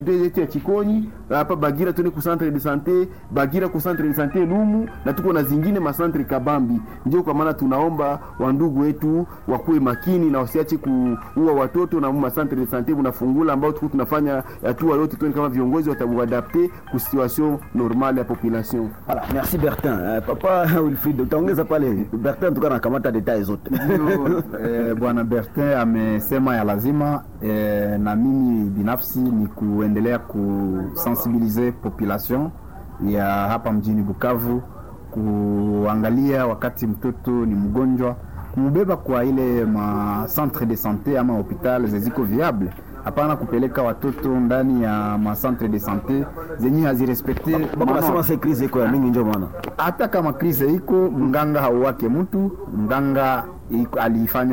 yetu ya Chikonyi hapa Bagira, tuende ku centre de santé Bagira, ku centre de santé Lumu, na tuko na zingine masantre Kabambi. Ndio kwa maana tunaomba wandugu wetu wakuwe makini na wasiache kuua watoto na masantre de santé bunafungula, ambao tuko tunafanya hatua yote tuone kama viongozi watamuadapte ku situation normale ya population. Voilà, merci Bertin. Uh, papa Wilfried, utaongeza pale Bertin tuka nakamata details zote. Ndio, eh, bwana Bertin amesema ya lazima eh, na mimi binafsi ni kuendelea kusensibilize population ya hapa mjini Bukavu kuangalia wakati mtoto ni mgonjwa kumbeba kwa ile ma centre de sante ama hopital zeziko viable hapana kupeleka watoto ndani ya ma centre de sante zenye hazirespekte Baba nasema se crise iko ya mingi ndio maana. hata kama krize iko mganga hauwake mtu mganga iko- alifanya